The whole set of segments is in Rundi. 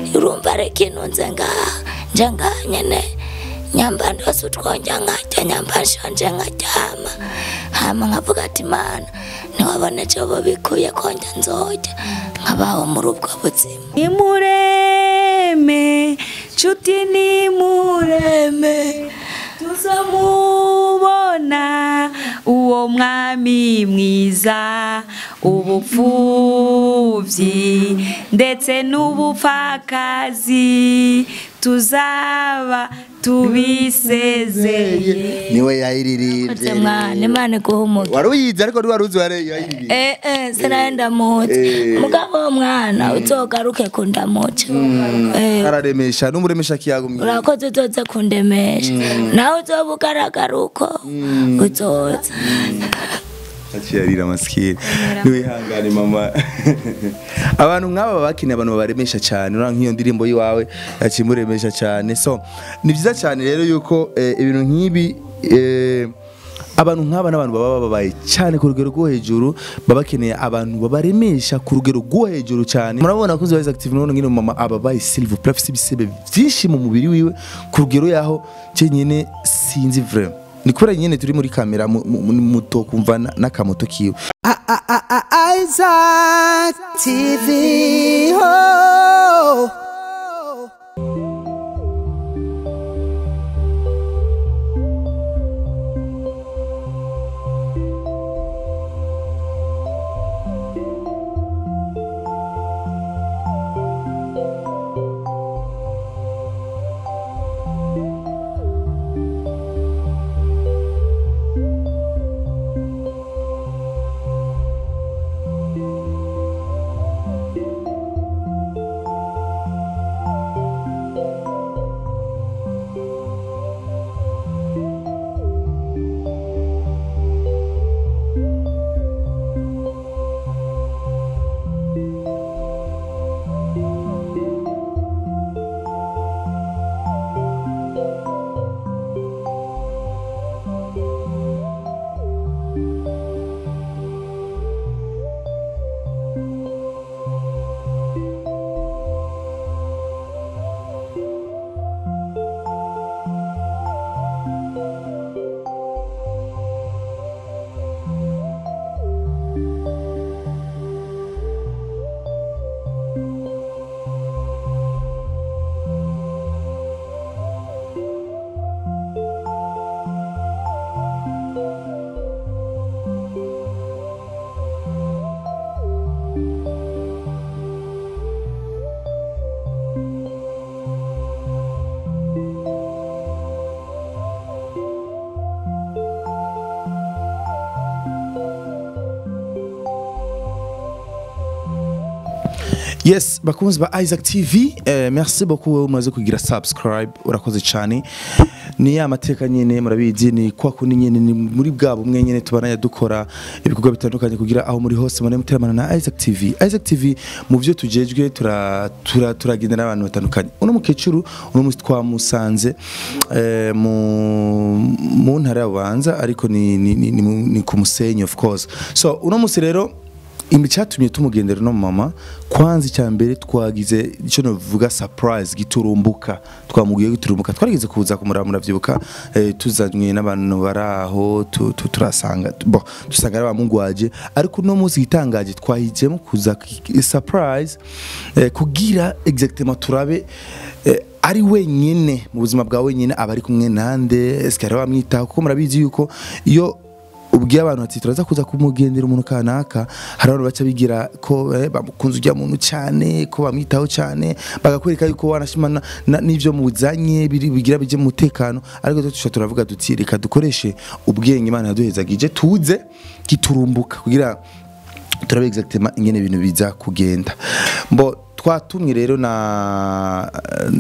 urumva reka intunze ngaha nje ngaha nyene nyamba ndose utwonja nkarya nyamba nshonje nkaryama hama nkavuga ati mana ntiwabona cobo bikuye konja nzorya nkabaho muri ubwo buzima nimureme nshuti nimureme tuzamubona uwo mwami mwiza ubupfubyi ndetse n'ubupfakazi tuzaba tubisezeye niwe Koze yayiririmbye mwana imana iguha umugisha wari uyizi ariko ntiwari uzi wari yayiririmbye Eh, eh, sinahenda muzi Eh. mugabo uwo mwana uzogaruke kundamuca Eh, araremesha n'umuremesha kiyagumye urakoze uzoze kundemesha nawe uzoba ugaragara uko uzoza akiyarira masikini niwihangane mama abantu nk'aba baba bakeneye abantu babaremesha cyane urabona nk'iyo ndirimbo y'iwawe yakimuremesha cyane so ni byiza cyane rero yuko eh, ibintu nk'ibi eh, abantu nk'aba n'abantu baba bababaye cyane ku rugero rwo hejuru baba bakeneye abantu babaremesha ku rugero rwo hejuru cyane murabona ko ziba active none ngine mama ababaye silver plus afite ibisebe byinshi mu mubiri wiwe ku rugero yaho cyenyine sinzi vraiment ni kubera nyine turi muri kamera mu- mu- mu- muto kumva na- n'akamoto kiwe Isaac TV. Oh. yes bakunzi ba isaac tv eh, merci beaucoup wowe umaze kugira subscribe urakoze cyane ni ya mateka nyine murabizi ni kwa kundi nyine ni muri bwa bumwe nyine tubananya dukora ibikorwa bitandukanye kugira aho muri hose mune muteramana na isaac tv isaac tv mu byo tujejwe tura- tura- turagenda n'abantu batandukanye uno mukecuru uno munsi twamusanze eh, mu mu ntara ya bubanza ariko ni, ni, ni, ni, mu- ni ku musenyi of course so uno munsi rero imbi cyatumye tumugendera no mama kwanza icya mbere twagize icyo navuga surprise giturumbuka twamubwiye giturumbuka twarigeze kuza kumuraba muravyibuka eh, tuzanywe n'abantu bari aho tu- tu- turasanga bo dusanga ari abamugwaje ariko uno munsi gitangaje twahijemo kuza ki- surprise eh, kugira exactement turabe eh, ari wenyine mu buzima bwa wenyine aba ari kumwe nande eske ari wamwitaho kuko murabizi yuko iyo ubwiye abantu ati turaza kuza kumugendera umuntu kanaka hari abantu baca bigira ko eh, bamukunze ujya muntu cyane ko bamwitaho cyane bagakwereka yuko wanashima na- na- n'ivyo muzanye biri- bigira bije mu mutekano ariko twe tusha turavuga duti reka dukoreshe ubwenge imana yaduhezagije tuze giturumbuka kugira turabe exactement ingene ibintu biza kugenda mbo twatumwe rero na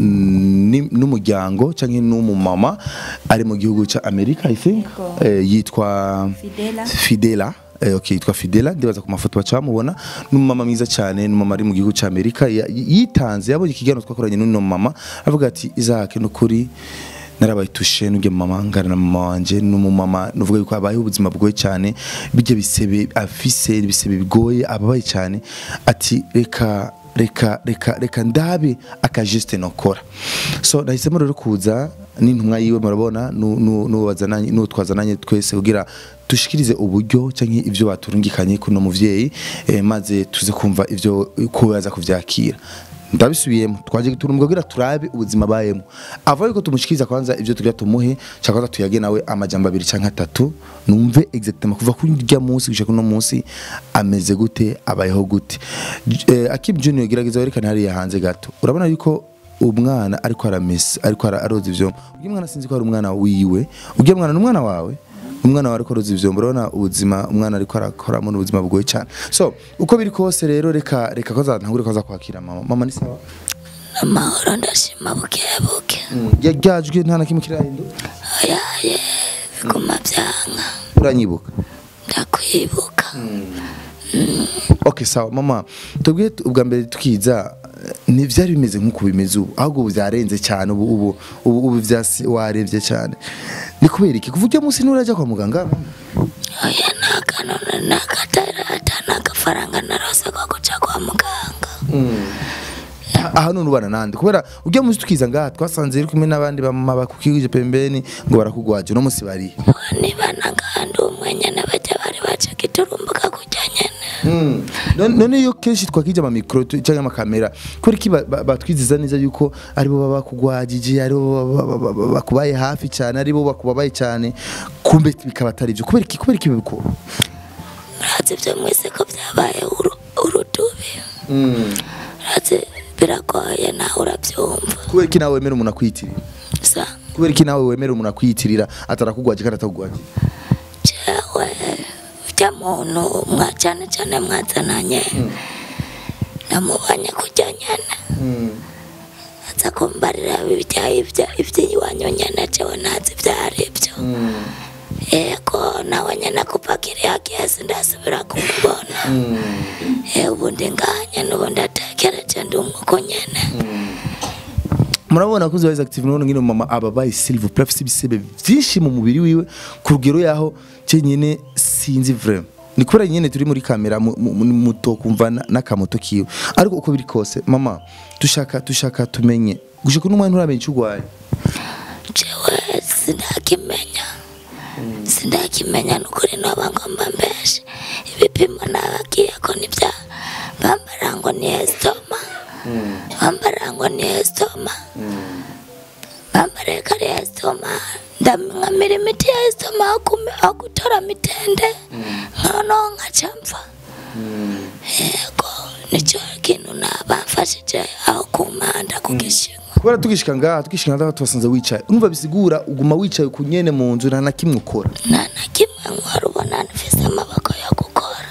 ni- n'umuryango cyangwa n'umumama ari mu gihugu cya amerika i think eh, yitwa Fidela. fidela Eh, okay, yitwa Fidela ndibaza ku mafoto baca bamubona n'umumama mwiza cyane n'umumama ari mu gihugu cya Amerika ya- yitanze yabonye ikiganiro twakoranye n'uno mama avuga ati Isaac nukuri narabayitushe n'ubyo mama ngana na mama wanje n'umumama nuvuga yuko abayeho ubuzima bwoye cyane bijya bisebe afise ibisebe bigoye ababaye cyane ati reka reka reka reka ndabe akajeste nokora so nahisemo rero kuza n'intumwa yiwe murabona nu- nu- n'uwo bazananye n'uwo twazananye twese kugira dushikirize uburyo cyangwa ibyo baturungikanye kuno muvyeyi eh, maze tuze kumva ivyo ko yaza kuvyakira ndabisubiyemo twaje turumva kugira turabe ubuzima bayemo ava yuko tumushikiriza kwanza ivyo tugira tumuhe cyangwa tuyage nawe amajambo abiri canke atatu numve exactement kuva kuri rya munsi gushika kuno munsi ameze gute abayeho gute J- eh, Akib Junior gerageza werekane hariya hanze gato urabona yuko umwana ariko aramesa ariko ara- aroza ivyombo ugiye mwana sinzi ko ari umwana wiwe ugiye mwana ni umwana wawe umwana wawe ariko aroza ivyombo urabona ubuzima umwana ariko arakoramo n'ubuzima bugoye cyane so uko biri kose rero reka reka ko azantangure ko aza kwakira mama mama ni sawa amahoro ndashima buke buke Ya- ryajwi nta na kimwe kirahinduka oyaye biguma byanka uranyibuka ndakwibuka okay sawa mama tubwiye tu- ubwa mbere tukiza eh, ntivyari bimeze nk'uko bimeze ubu ahubwo ubu vyarenze cyane ubu ubu ubu, ubu vyasi warevye cyane ni kubera iki kuva ujya munsi nurajya kwa muganga mama? oya nta kanone n'akatarata n'agafaranga narose ko guca kwa muganga aha none ubana nande kubera ujya munsi tukiza ngaha twasanze iri kumwe n'abandi bamama bakukije pembeni ngo barakugwaje uno munsi bari niba nagandi umwe nyene bajya bari baca giturumbuka kujya nyene none none iyo kenshi twakije ama micro tu- canke ama kamera kubera iki ba- ba- batwiziza neza yuko aribo baba bakugwajije aribo baba- baba- baba- bakubaye hafi cyane aribo bakubabaye cyane kumbe bikaba atari byo kubera iki kubera iki bikora murazi ibyo mwese ko byabaye uru- urudubi murazi biragoye nawe urabyumva kubera iki nawe wemera umuntu akwiyitirira sa kubera iki nawe wemera umuntu akwiyitirira atarakugwaje kandi atakugwaje jewe ujya muntu mwa cyane cyane mwazananye namubonye kujya nyene aza kumbarira ibya ibya iby'iwanyu nyene jewe ntazi ibyo ari byo yego nawe nyene kupakiriya kesi ndasubira kumubona Eh, ubundi nganye n'ubundi atekereje ndi umwuko nyene murabona ko ziba active none ngine mama ababaye silver plus afite ibisebe byinshi mu mubiri wiwe ku rugero yaho cyenyine sinzi vraiment ni kubera nyine turi muri kamera mu- mu- mu- muto kumva na- n'akamoto kiwe ariko uko biri kose mama dushaka dushaka tumenye gushika n'umwana nturamenya icyo urwaye jewe sindakimenya sindakimenya nukuri noba ngomba mbeshe ibipimo nabagiye ko nibya bambara ngo ni estoma bambara ngo ni estoma bambara kari estoma ndamwamira imiti ya estoma akume- akutora mitende nkono nkacamfa yego nicyo kintu nabamfashije aho kumanda kugishinga kubera tugishika ngaha tugishika ngaha tubasanze wicaye urumva bisigura uguma wicaye ku nyene mu nzu nta na kimwe ukora nta na kimwe nkora ubona mfise amaboko yo gukora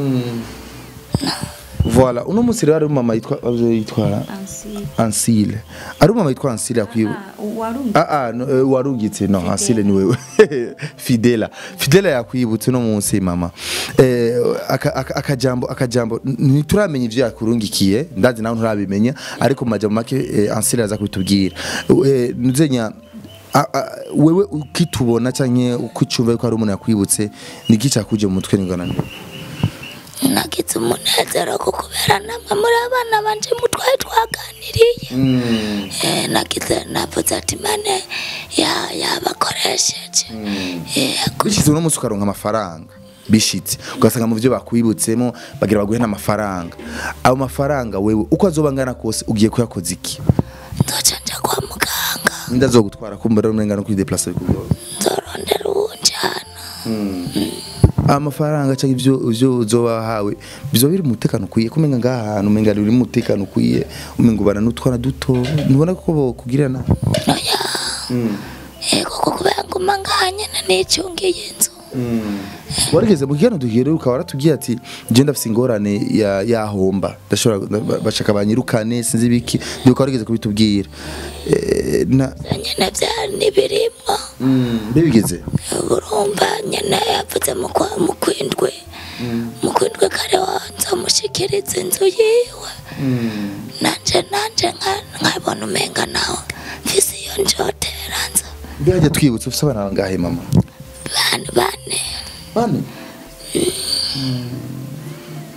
voilà uno munsi rero ari mama yitwa yitwara Ansile ari mama yitwa Ansile yakwibu Ah ah no, eh, warungitse no Ansile ni wewe Fidela Fidela yakwibutse no munsi mama eh aka- aka- akajambo akajambo ntituramenya ivyo yakurungikiye ndazi nawe nturabimenya ariko mu majambo make eh, Ansile aza kubitubwira eh nuzenya a- a- wewe ukitubona canke ukicumva yuko hari umuntu yakwibutse niki cyakuje mu mutwe ningana nde nagize umunezero ko kubera namwe muri abana banje mutwaye twaganiriye Eh, nagize navuze ati mane ya yabakoresheje yego bishize uno munsi ukaronka amafaranga bishitse ugasanga mu byo bakwibutsemo bagira baguhe n'amafaranga ayo mafaranga wewe uko azoba angana kose ugiye kuyakoza iki nzoca nja kwa muganga nda azogutwara kumva rero umenga no kwideplas bikugoye nzorondera uwunjana amafaranga cyangwa ibyo ibyo uzoba wahawe bizoba biri mu mutekano ukwiye kumenga ngaha hantu umenga uri mu mutekano ukwiye umenga ubana n'utwana duto ntubona ko bokugirira nawe oya yego ko kubera nguma ngaha nyene nicungiye inzu warigeze mu kiganiro duhiye rero ukaba waratubwiye ati je ndafise ingorane ya yahomba ndashobora ba- bashaka banyirukane sinzi biki ndiko warigeze kubitubwira Eh, na nyene vyari nibirimwo mbe bigeze urumva nyene yavuze mu kwa- mu kwindwi mu kwindwi kare nzomushikiriza inzu yiwe nanje nanje nka- nkabona umenga nawe mfise iyo njotera nza mbe hajya twibutse ufise abana bangahe mama bane bane bane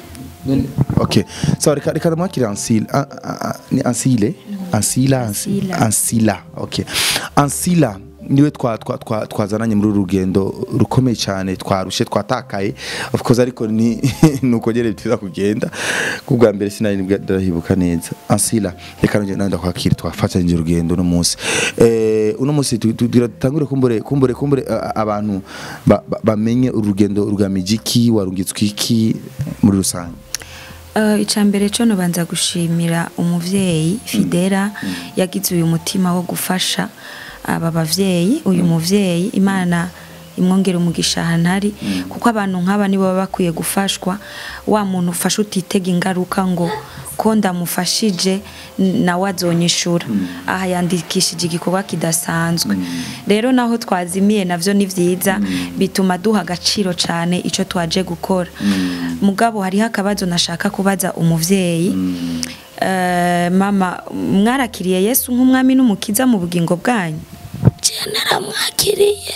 ok sawa reka reka ndamwakire ansila a- a- a- ni ansile ansila Ansi- Ansila. ansila ok ansila niwe twa- twa- twa- twazananye muri uru rugendo rukomeye cyane twarushe twatakaye of course ariko ni nuko nyene bitiza kugenda kubwa mbere sinari nibwo ndahibuka neza ansila reka nje nanda kwakira twafatanyije urugendo uno munsi eh uno munsi tu- tu- turatangure kumbure kumbure kumbure a- a- abantu ba- ba- bamenye urugendo rugamije iki warungitswe iki muri rusange Uh, icambere cyo nubanza gushimira umuvyeyi Fidera yagize uyu mutima wo gufasha aba bavyeyi uyu muvyeyi Imana imwongera umugisha hantari kuko abantu nk'aba nibo baba bakwiye gufashwa wa muntu ufasha utitega ingaruka ngo ko ndamufashije n- nawe azonyishura aha yandikishije igikorwa kidasanzwe rero naho twazimiye navyo ni vyiza bituma duha agaciro cyane ico twaje gukora mugabo hariho akabazo nashaka kubaza umuvyeyi Eh, mama mwarakiriye yesu nk'umwami n'umukiza mu bugingo bwanyu je naramwakiriye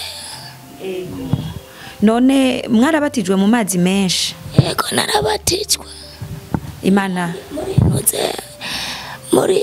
none mwarabatijwe mu mazi menshi yego narabatijwe imana muri ntuze muri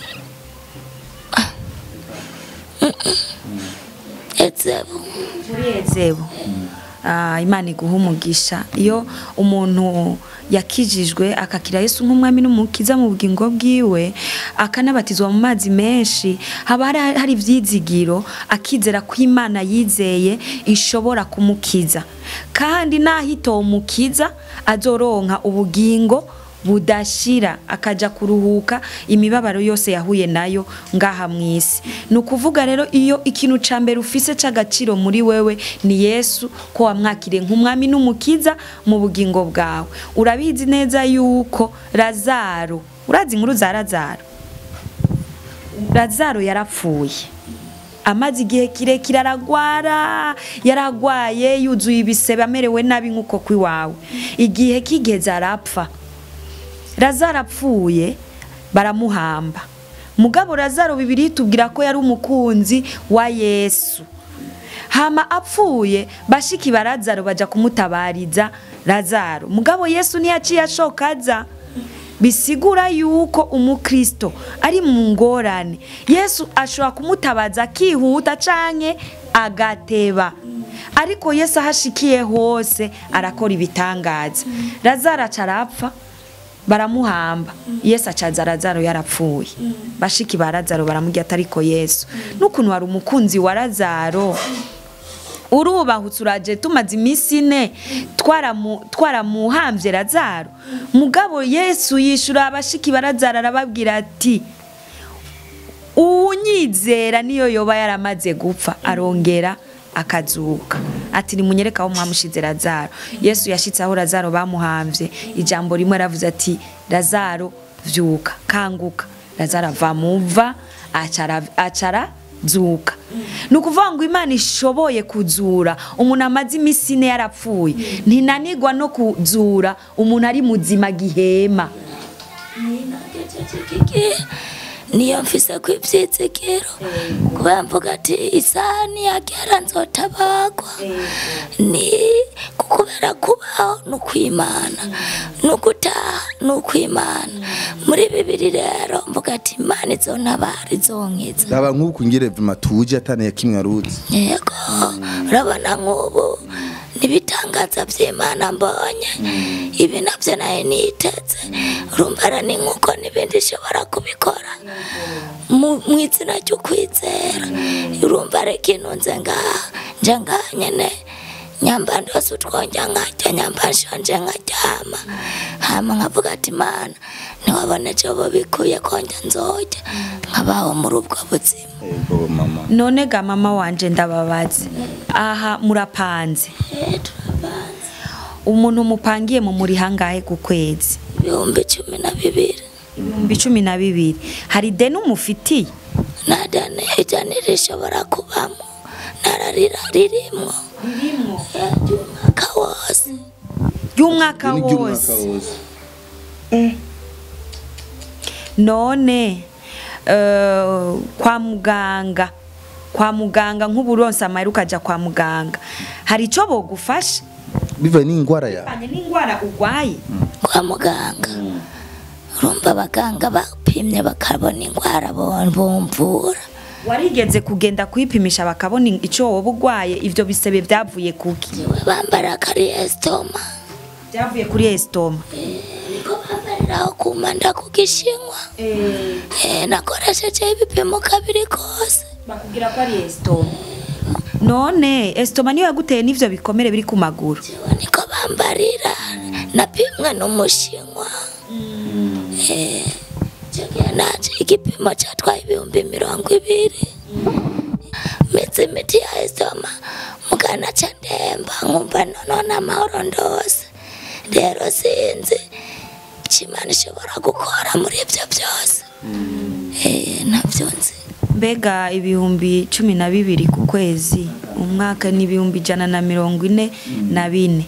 ezebu muri ezebu Ah, imana iguha umugisha iyo umuntu yakijijwe akakira yesu nk'umwami n'umukiza mu bugingo bwiwe akanabatizwa mu mazi menshi haba hari, hari ivyizigiro akizera ko imana yizeye ishobora kumukiza kandi naho umukiza azoronka ubugingo budashira akaja kuruhuka imibabaro yose yahuye nayo ngaha mu isi ni ukuvuga rero iyo ikintu ca mbere ufise c'agaciro muri wewe ni yesu ko wamwakiriye nk'umwami n'umukiza mu bugingo bwawe urabizi neza yuko lazaro urazi inkuru za lazaro lazaro yarapfuye amaze igihe kirekire aragwara yaragwaye yuzuye ibisebe amerewe nabi nk'uko kw'iwawe igihe kigeze arapfa lazaro apfuye baramuhamba mugabo lazaro bibiri tubwira ko yari umukunzi wa yesu hama apfuye bashiki ba lazaro baja kumutabariza lazaro mugabo yesu ntiyaciye ashoka aza bisigura yuko umukristo ari mu ngorane yesu ashobora kumutabaza akihuta canke agateba ariko yesu ahashikiye hose arakora ibitangaza lazaro aca arapfa baramuhamba yesu acaza lazaro yarapfuye bashiki ba lazaro baramubwira ati ariko yesu n'ukuntu wari umukunzi wa lazaro urubahutse uraje tumaze iminsi ine twaramu- twaramuhambye lazaro mugabo yesu yishura abashiki ba lazaro arababwira ati uwunyizera niyo yoba yaramaze gupfa arongera akazuka ati nimunyereka aho mwamushize lazaro yesu yashitse aho lazaro bamuhamvye ijambo rimwe aravuze ati lazaro vyuka kanguka lazaro ava muva acara acara zuka ni ukuvuga ngo imana ishoboye kuzura umuntu amaze iminsi ine yarapfuye ntinanigwa no kuzura umuntu ari muzima gihema Kiki, niyo mfise ku ivyizigiro kubera mvuga ati isaha niyagera nzotabagwa ni kukubera kubaho ni ukwimana ni ugutaha ni ukwimana muri bibiri rero mvuga ati imana izontabara izonkiza raba nk'uku ngire vuma tuje atane kimwe aruzi yego urabona nk'ubu n'ibitangaza by'imana mbonye ibi nabyo nayo niteze urumva ara ni nk'uko n'ibindi ishobora kubikora mu mu izina ry'ukwizera urumva ari ikintu nze ngaha nje ngaha nyene nyamba ndose utwonja nkarya nyamba nshonje nkaryama hama nkavuga ati mana ntiwabona icyo bikuye konja nzojya nkabaho muri ubwo buzima yego mama none ga mama wanje ndababaze aha murapanze umuntu mupangiye mu muri hangahe ku kwezi ibihumbi cumi na bibiri ibihumbi cumi na bibiri hari deni umufitiye nta dani ijana rishobora kubamo nararira ririmwo ry'umwaka wose ry'umwaka Ni ry'umwaka wose wose none eh, kwa muganga kwa muganga nk'uburonsa amahera ukajya kwa muganga hari icyo bogufasha bivaye n'ingwara yawe bivanye n'indwara urwaye kwa muganga urumva abaganga bapimye bakabona indwara bon- bumvura warigeze kugenda kwipimisha bakabona icyo woba urwaye ibyo bisebe byavuye kuki Jewe bambara kari esitoma byavuye kuri esitoma niko bambariraho kumanda ku gishinwa Eh, nakoresheje ibipimo kabiri kose bakubwira ko ari esitoma none esitoma niyo yaguteye n'ibyo bikomere biri ku maguru Jewe niko bambarira napimwe n'umushinwa Eh, icyo gihe naje igipimo cyatwaye ibihumbi mirongo ibiri mitsi imiti ya esitoma mugana ca ndemba nkumva nonona amahoro ndose rero sinzi icyo imana ishobora gukora muri ibyo byose Eh, ntabyo nzi mbega ibihumbi cumi na bibiri ku kwezi umwaka ni ibihumbi ijana na mirongo ine na bine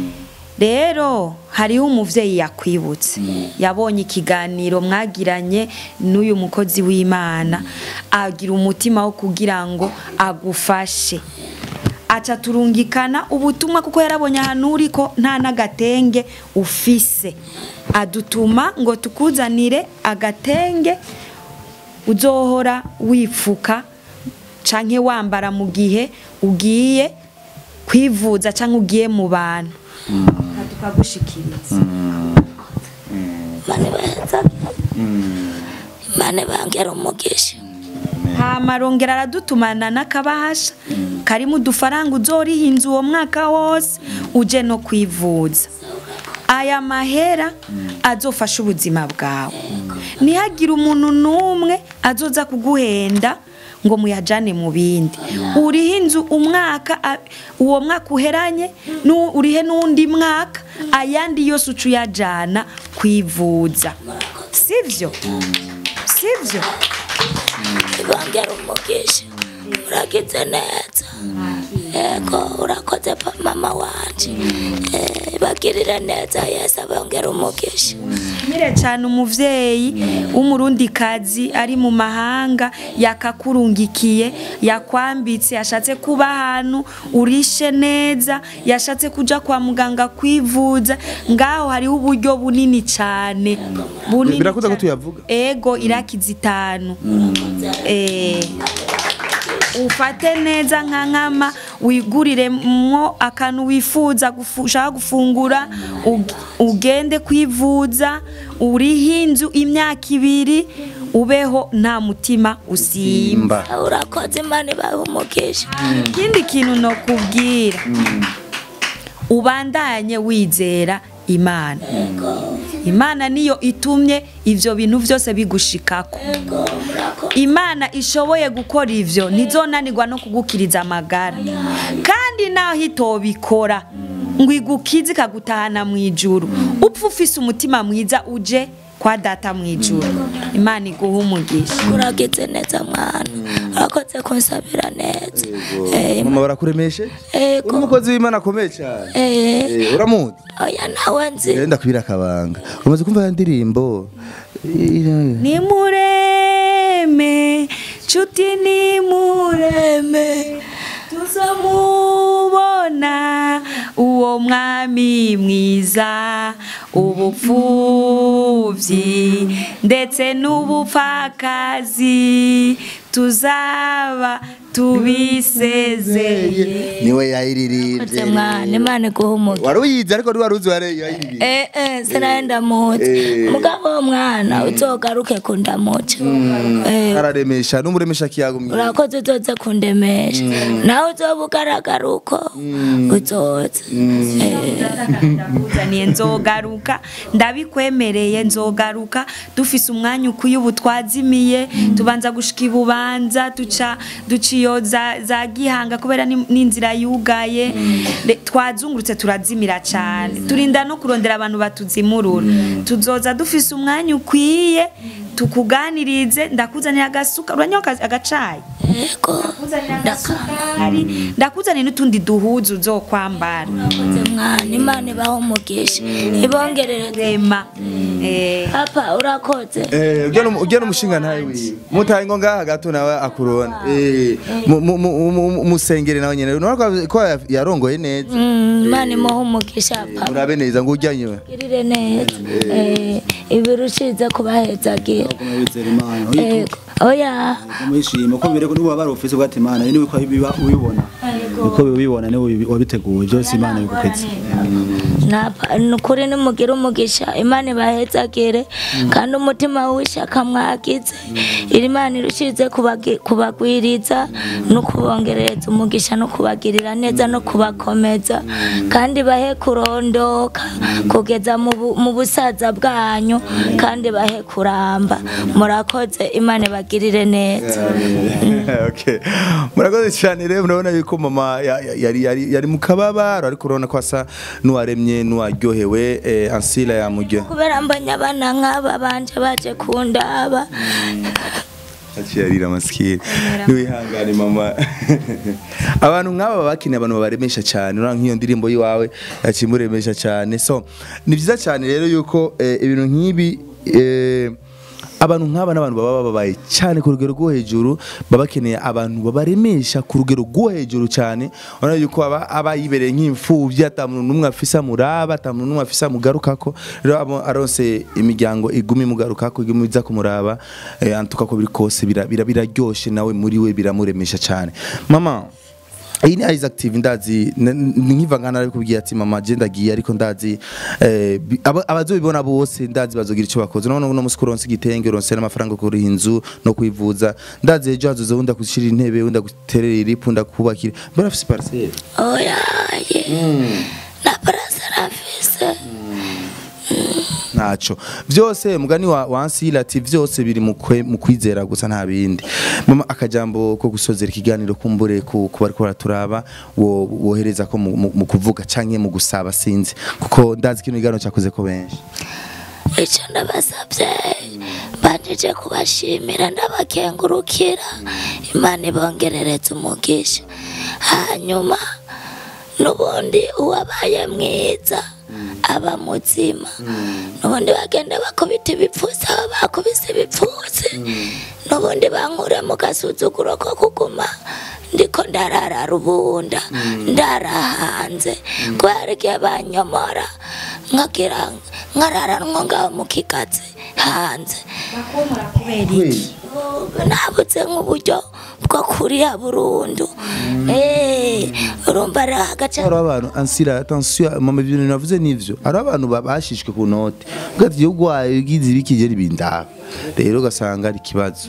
rero hariho umubyeyi yakwibutse yabonye ikiganiro mwagiranye n'uyu mukozi w'imana agira umutima wo kugira ngo agufashe aca turungikana ubutumwa kuko yarabonye ahantu uri ko nta n'agatenge ufise adutuma ngo tukuzanire agatenge uzohora wifuka canke wambara mu gihe ugiye kwivuza canke ugiye mu bantu tukagushikiriza mane baheza mane bangera umugisha hama arongera aradutumana n'akabahasha karimo udufaranga uzoriha inzu uwo mwaka wose uje no kwivuza aya mahera azofasha ubuzima bwawe ntihagire umuntu n'umwe azoza kuguhenda ngo muyajane mu bindi urihe inzu umwaka a- uwo mwaka uheranye nu- urihe n'undi mwaka ayandi yose uca uyajana kwivuza sivyo sivyo bangera umugisha uragize neza yego urakoze pa mama wanje Eh, bagirire neza yesu abongera umugisha Mire cyane umuvyeyi w'umurundikazi ari mu mahanga yakakurungikiye yakwambitse yashatse kuba ahantu urishe neza yashatse kuja kwa muganga kwivuza ngaho hariho uburyo bunini cyane bunini Birakunda ko cane. tuyavuga? ego irakiza itanu eh ufate neza nka nkama wigurire mwo akantu wifuza gufu- ushaka gufungura ug- ugende kwivuza uriho inzu imyaka ibiri ubeho nta mutima usimba Imba. urakoze imana ibahe umugisha ikindi kintu nokubwira ubandanye wizera imana imana niyo itumye ivyo bintu vyose bigushikako imana ishoboye gukora ivyo ntizonanirwa no kugukiriza amagara kandi naho itobikora ngo igukize ikagutahana mu ijuru upfa ufise umutima mwiza uje kwa data mu ijuru imana iguha umugisha uragize neza mwana urakoze kunsabira neza Eh, mama barakuremeshe Ego. uri umukozi w'imana akomeye cyane eh, Eh, uramuzi oya nawe nzi genda kubira akabanga umaze kumva ya ndirimbo nimureme nshuti nimureme tuzamubona uwo mwami mwiza ubupfubyi ndetse n'ubupfakazi tuzaba tubisezeye niwe urakoze yayiririmbye mwana imana iguha umugisha wari uyizi ariko ntiwari uzi wari yayiririmbye Eh, eh, sinahenda muzi mugabo uwo mwana uzogaruke kundamuca Eh, araremesha n'umuremesha kiyagumye urakoze uzoze kundemesha nawe uzoba ugaragara uko uzoze Eh, ndakuzaniye nzogaruka ndabikwemereye nzogaruka dufise umwanya ukwiye ubu twazimiye tubanza gushika ibubanza duca duciyo za, za gihanga kubera ni- n'inzira yugaye Le- twazungurutse turazimira cyane turinda no kurondera abantu batuzimurura tuzoza dufise umwanya ukwiye tukuganirize ndakuzanira agasuka uranywa aka- agacayi yego ndakuzanira agasukari ndakuzanira n'utundi duhuzu uzokwambara urakoze mwana imana ibaho umugisha ibongerere rema eh, papa urakoze Eh, ugena umu- ugena umushinga ntawe wiwe mutaye ngo ngaha gato nawe akurona eh mu- mu- mu- mu- musengere nawe nyene urabona ko- ko ya- yarongoye neza Mm, imana imuha umugisha papa murabe neza ngo ujyanywe girire neza Eh, ibirushize kubahezagira wizera imana yego oya umwishima ko mbere ko niba barufise ugati imana ni uko biba ubibona uko ubibona ni wabiteguye byose imana biguketse Napa- nukuri nimugire umugisha imana ibahezagire kandi umutima w'ishaka mwagize iri imana irushize kubagi- kubagwiriza no kubongerereza umugisha no kubagirira neza no kubakomeza kandi bahe kurondoka kugeza mu bu- mu busaza bwanyu kandi bahe kuramba murakoze imana ibagirire neza okay murakoze cyane rero murabona yuko mama ya- ya- yari yari yari mu kababaro ariko urabona ko asa n'uwaremye n'uwaryohewe eh, ansila yamuryo kubera mbonye abana nk'aba banje baje kundaba akiyarira maskini niwihangane mama abantu nk'aba bakeneye abantu babaremesha cyane urabona nk'iyo ndirimbo yiwawe yakimuremesha cyane so ni byiza cyane rero yuko eh, ibintu nk'ibi eh, abantu nk'aba n'abantu baba bababaye cyane ku rugero rwo hejuru baba bakeneye abantu babaremesha ku rugero rwo hejuru cyane urabona yuko aba aba yibereye nk'imfubyi ata muntu n'umwe afise amuraba ata muntu n'umwe afise amugarukako rero abo aronse imiryango iguma imugarukako iguma iza kumuraba eh, antuka ko biri kose bira- bira- biraryoshe nawe muri we biramuremesha cyane mama iyi ni Isaac TV ndazi n- n- nkiva ngana ari kubwiye ati mama je ndagiye ariko ndazi eh, bi- aba- abazobibona bose ndazi bazogira icyo bakoze none uno musi kuronse igitenge uronse n'amafaranga yo kuriha inzu no kwivuza ndazi ejo hazoza wunda gushira intebe wunda guterera iripu wunda kubakira mbona afise parcelle oya ye na parasera mfise ntaco vyose mugani wa wansila ati vyose biri mu kwe- mu kwizera gusa nta bindi mama akajambo ko gusozera ikiganiro kumbure ku ku bariko baraturaba wo wohereza ko mu- mu mu kuvuga canke mu gusaba sinzi kuko ndazi kino kiganiro cyakoze ko benshi icyo ndabasabye mbanjije kubashimira ndabakengurukira imana ibongerereza umugisha hanyuma n'ubundi uwabaye mwiza aba muzima n'ubundi bagenda bakubita ibipfusi aho bakubise ibipfusi n'ubundi bankure mu gasuzuguro ko kuguma ndiko ndarara rubunda ndara hanze kubera igihe banyomora nkagira nkararanwa ngaho mu kigazi hanze kubera iki nabuze nk'uburyo bwo kuriya burundu Eh, urumva ari agace hari abantu ansira attention mama ibintu navuze nivyo hari abantu babashishwe ku note ugati igihugu wayo gize ibikigera ibindaba rero ugasanga ari ikibazo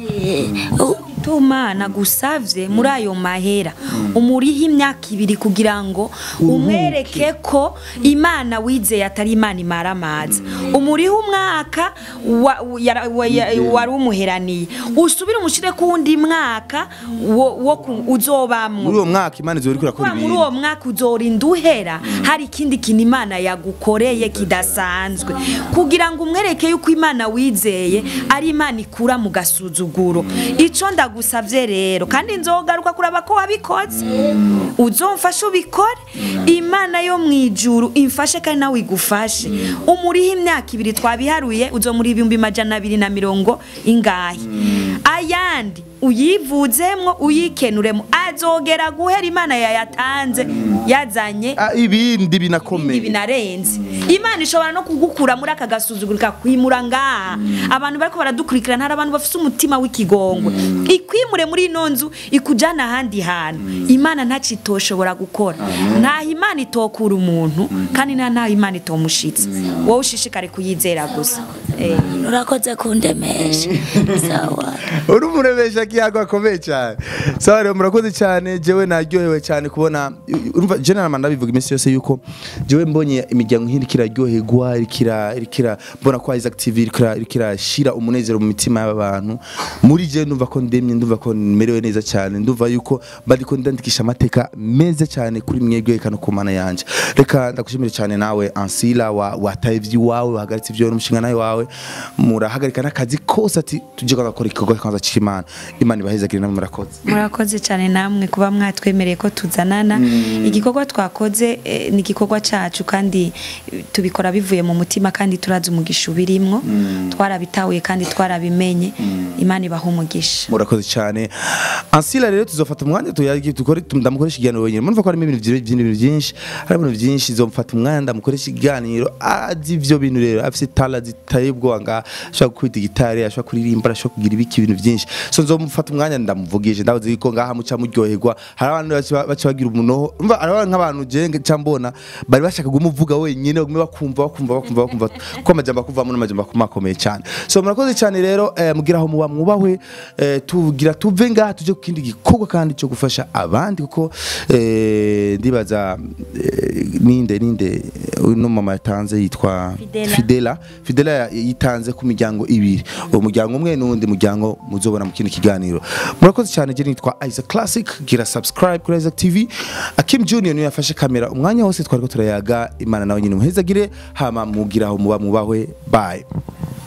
tuma nagusavye muri ayo mahera umuriho imyaka ibiri kugira ngo umwereke ko imana wizeye atari imana imara amazi umuriho umwaka wa- yara- wa- ya- wari umuheraniye usubire umushire ku wundi mwaka wo wo ku- uzobamwo muri uwo mwaka imana izori kurakora kuba muri ibintu uwo mwaka uzorinda uhera hari ikindi kintu imana yagukoreye kidasanzwe kugira ngo umwereke yuko imana wizeye ari imana ikura mu gasuzuguro icyo ndagusabye rero kandi nzogaruka kuraba ko wabikoze uzomfashe ubikore imana yo mu ijuru imfashe kandi nawe igufashe umuriho imyaka ibiri twabiharuye uzomuri ibihumbi majana abiri na mirongo ingahe ayandi uyivuzemwo uyikenuremo azogera guhera imana yayatanze yazanye Ah, ibindi ibindi binakomeye binarenze imana ishobora no kugukura muri aka gasuzuguro ikakwimura ngaha abantu bariko baradukurikirana hari abantu bafite umutima w'ikigongwe ikwimure muri ino nzu ikujana ahandi hantu imana ntacitoshobora gukora ntaho imana itokura umuntu kandi nta ntaho imana itomushitse wowe ushishikare kuyizera gusa Eh. urakoze kundemesha sawa urumva umuremesha kiyago akomeye cyane sawa rero murakoze cyane jewe naryohewe cyane kubona urumva general man ndabivuga iminsi yose yuko jewe mbonye imiryango nk'iri kiraryoherwa irikira irikira mbona ko Isaac TV irikira irikira shira umunezero mu mitima y'abantu muri je ndumva ko ndemye ndumva ko merewe neza cyane ndumva yuko bariko ndandikisha amateka meza cyane kuri mwebwe kano ku mana yanje reka ndagushimire cyane nawe Ansila wa wataye iwawe wahagaritse ivyo n'umushinga nawe wawe murahagarika n'akazi kose ati tuje gakora ikigo kanza cy'Imana Imana ibahezagire namwe murakoze murakoze cyane namwe kuba mwatwemereye ko tuzanana igikorwa twakoze eh, ni igikorwa cyacu kandi eh, tubikora bivuye mu mutima kandi turazi umugisha ubirimwo twarabitahuye kandi twarabimenye imana ibaha umugisha murakoze cyane ansila rero tuzofata umwanya tuyagi dukore ndamukoresha ikiganiro wenyine murumva ko harimo ibintu byinshi ibintu byinshi harimo ibintu byinshi zomfata umwanya ndamukoresha ikiganiro azi ibyo bintu rero afite tala zitaye ubwoba nga ashobora gukubita gitari ashobora kuririmba ashobora kugira ibiki ibintu byinshi so nzomufata umwanya ndamuvugije ndabaze yuko ngaha muca muryoherwa hari abantu baca- baca bagira umunoho umva hari abantu nk'abantu jenge cyambona bari bashaka kumuvuga wenyine bagume bakumva bakumva bakumva bakumva ko amajambo akuvamo n'amajambo akomakomeye cyane so murakoze cyane rero eh, mugira aho muba mwubahwe eh, tugira tuve ngaha tuje ku kindi gikorwa kandi cyo gufasha abandi kuko eh, ndibaza eh, ninde ninde uno mama yatanze yitwa Fidela. Fidela Fidela ya- yitanze ku miryango ibiri uwo muryango umwe n'undi muryango muzobona mu kindi kiganiro murakoze cyane je nitwa Isaac Classic gira subscribe kuri Isaac TV Akim Junior niwe yafashe kamera umwanya wose twariko turayaga imana nawe nyine muhezagire hama mugira aho muba mubahwe bye